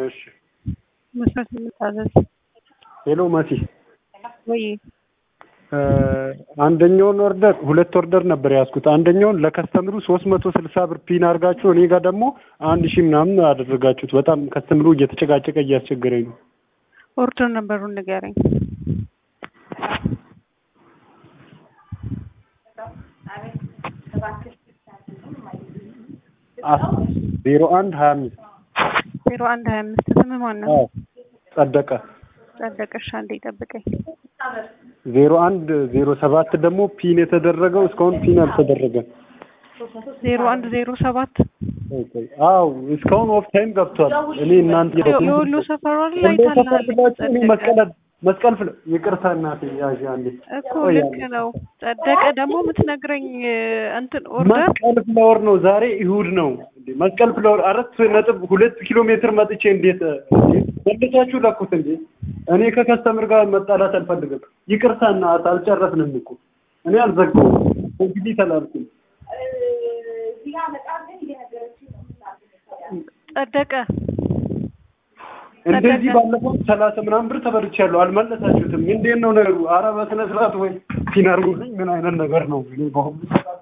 እሺ መስራት የምታዘዝ ሄሎ መሲ ወይ አንደኛውን ኦርደር ሁለት ኦርደር ነበር ያዝኩት። አንደኛውን ለከስተምሩ ሶስት መቶ ስልሳ ብር ፒን አድርጋችሁ እኔ ጋር ደግሞ አንድ ሺህ ምናምን አደረጋችሁት። በጣም ከስተምሩ እየተጨቃጨቀ እያስቸገረኝ ነው። ኦርደር ነበሩን ንገረኝ። ዜሮ አንድ ሀያ አምስት ዜሮ አንድ ሀያ አምስት ስም ማን ነው? ጸደቀ ጸደቀሽ አንዴ ጠብቀኝ። ዜሮ አንድ ዜሮ ሰባት ደግሞ ፒን የተደረገው እስካሁን ፒን አልተደረገም። ዜሮ አንድ ዜሮ ሰባት አው እስካሁን ኦፍ ታይም ገብቷል። እኔ እናንተ የወሎ ሰፈሯ ላይ ወሎ ሰፈር ታላለች ብላችሁ እኔ ጸደቀ መስቀል መስቀል ፍለ ይቅርታ እናቴ ያዥ አንዴ እኮ ልክ ነው። ጸደቀ ደግሞ የምትነግረኝ እንትን ኦርደር መስቀል ፍላወር ነው። ዛሬ እሁድ ነው። እንዴ መስቀል ፍላወር አራት ነጥብ ሁለት ኪሎ ሜትር መጥቼ እንዴት መልሳችሁ ለኩት እንዴ? እኔ ከከስተምር ጋር መጣላት አልፈልግም። ይቅርታ እናት አልጨረስንም እኮ እኔ አልዘጋውም። እንግዲህ ተላልኩኝ። ጸደቀ እንደዚህ ባለፈው ሰላሳ ምናምን ብር ተበልቻለሁ። አልመለሳችሁትም። እንዴት ነው ነገሩ? ኧረ በስነ ስርዓት ወይ ፒን አድርጉልኝ። ምን አይነት ነገር ነው? እኔ በአሁኑ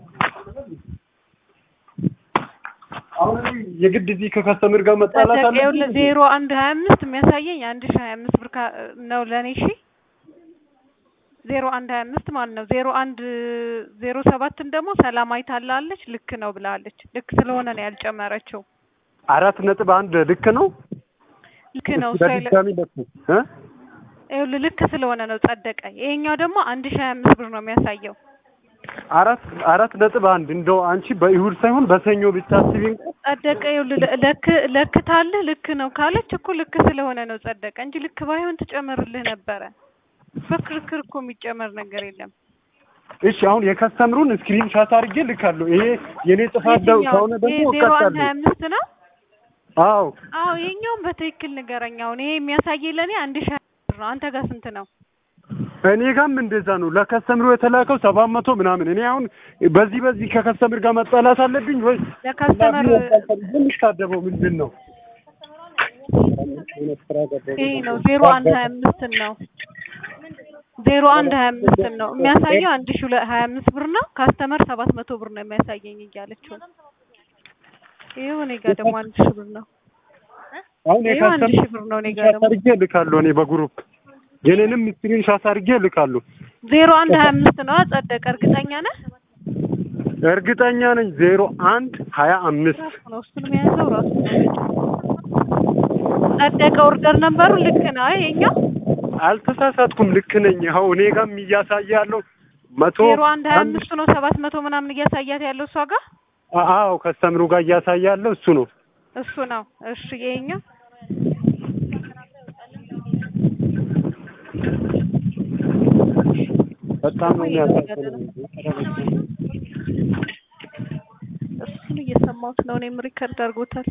አሁን እኔ የግድ እዚህ ከከስተምር ጋር መጣላት ጸደቀ ይኸውልህ አለብኝ። ዜሮ አንድ ሀያ አምስት የሚያሳየኝ አንድ ሺህ ሀያ አምስት ብር ካ- ነው ለእኔ እሺ ዜሮ አንድ ሀያ አምስት ማለት ነው። ዜሮ አንድ ዜሮ ሰባትን ደግሞ ሰላማዊ ታላለች ልክ ነው ብላለች። ልክ ስለሆነ ነው ያልጨመረችው። አራት ነጥብ አንድ ልክ ነው። ልክ ነው እሷ የለ- በድጋሚ ለኩ እ ይኸውልህ ልክ ስለሆነ ነው ጸደቀ። ይሄኛው ደግሞ አንድ ሺህ ሀያ አምስት ብር ነው የሚያሳየው። አራት አራት ነጥብ አንድ እንደው አንቺ በይሁድ ሳይሆን በሰኞ ብታስቢ እንኳን ጸደቀ ይኸውልህ ለ- ለክ ለክታልህ ልክ ነው ካለች እኮ ልክ ስለሆነ ነው ጸደቀ እንጂ ልክ ባይሆን ትጨምርልህ ነበረ። በክርክር እኮ የሚጨመር ነገር የለም። እሺ አሁን የከስተምሩን ስክሪን ሻት አድርጌ ልካለሁ። ይሄ የኔ ጥፋት ደ- የትኛው? ከሆነ ደግሞ ይሄ ዜሮ አንድ ሀያ እቀጣለሁ። አምስት ነው። አዎ አዎ ይሄኛውን በትክክል ንገረኝ። አሁን ይሄ የሚያሳየኝ ለእኔ አንድ ሺህ ሀያ ብር ነው። አንተ ጋር ስንት ነው? እኔ ጋርም እንደዛ ነው። ለከስተምሩ የተላከው ሰባት መቶ ምናምን። እኔ አሁን በዚህ በዚህ ከከስተምር ጋር መጣላት አለብኝ ወይ? ለካስተመር ትንሽ ካደበው ምንድን ነው ይሄ ነው ዜሮ አንድ ሀያ አምስትን ነው ዜሮ አንድ ሀያ አምስትን ነው የሚያሳየው አንድ ሺህ ሁለት ሀያ አምስት ብር ነው። ካስተመር ሰባት መቶ ብር ነው የሚያሳየኝ እያለችው ነው። ይኸው እኔ ጋር ደግሞ አንድ ሺህ ብር ነው። አሁን ይኸው አንድ የከስተምር ሺህ ብር ነው እኔ ጋር ሻት ደግሞ አድርጌ ልካለሁ። እኔ በግሩፕ የኔንም ስክሪን ሻት አድርጌ ልካለሁ። ዜሮ አንድ ሀያ አምስት ነው ጸደቀ። እርግጠኛ ነህ? እርግጠኛ ነኝ ዜሮ አንድ ሀያ አምስት ራሱ ነው እሱን የያዘው ራሱ ነው። ጸደቀ ኦርደር ነበሩ ልክ ነው ይሄኛው አልተሳሳትኩም። ልክ ነኝ። ይኸው እኔ ጋርም እያሳየ ያለው መቶ ዜሮ አንድ ሀያ አንድ አምስቱ ነው ሰባት መቶ ምናምን እያሳያት ያለው እሷ ጋር አዎ ከስተምሩ ጋር እያሳየ ያለው እሱ ነው። እሱ ነው። እሺ ይሄኛው በጣም ነው የሚያሳዝነው። እሱን እየሰማሁት ነው። እኔም ሪከርድ አድርጎታል።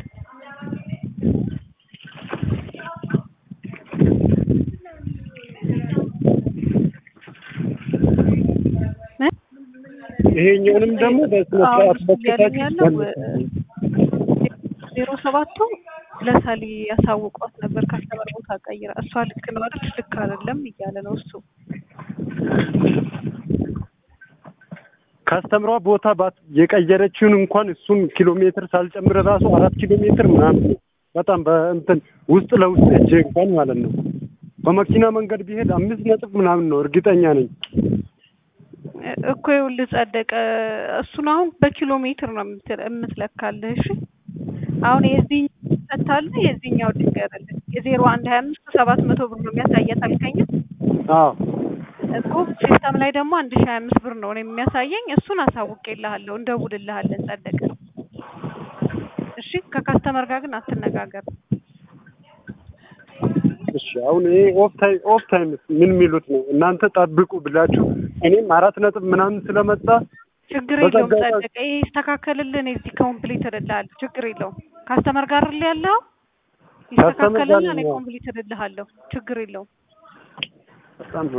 ምን? ይሄኛውንም ደግሞ በስነ አሁን ስርዓት እሱ እያለኝ ያለው በከታችሁ ዜሮ ሰባቱ ለሳሊ ያሳውቋት ነበር ካስተመር ቦታ ቀይራ እሷ ልክ ነው አይደል ልክ አይደለም እያለ ነው እሱ ካስተምሯ ቦታ ባት የቀየረችውን እንኳን እሱን ኪሎ ሜትር ሳልጨምር ራሱ አራት ኪሎ ሜትር ምናምን ነው። በጣም በእንትን ውስጥ ለውስጥ እጄ እንኳን ማለት ነው። በመኪና መንገድ ቢሄድ አምስት ነጥብ ምናምን ነው እርግጠኛ ነኝ። እኮ ይኸውልህ ጸደቀ እሱን አሁን በኪሎ ሜትር ነው የምትል- የምትለካልህ እሺ አሁን የዚህኛው ፈታልህ የዚህኛው ልንገርልህ የዜሮ አንድ ሀያ አምስት ሰባት መቶ ብር ነው የሚያሳያት አልከኝ አዎ እኮ ሲስተም ላይ ደግሞ አንድ ሺህ ሀያ አምስት ብር ነው እኔ የሚያሳየኝ እሱን አሳውቄልሃለሁ እንደውልልሃለን ጸደቀ እሺ ከካስተመር ጋር ግን አትነጋገር እሺ አሁን ይሄ ኦፍ ታይም ኦፍ ታይም ምን የሚሉት ነው? እናንተ ጠብቁ ብላችሁ እኔም አራት ነጥብ ምናምን ስለመጣ ችግር የለውም በጸጋ- ጸደቀ ይሄ ይስተካከልልህ እኔ እዚህ ኮምፕሊት እልልሃለሁ ችግር የለውም ካስተመር ጋር አይደል ያለኸው ካስተመር ጋር ይስተካከልልህ እኔ ነው። ኮምፕሊት እልልሃለሁ ችግር የለውም በጣም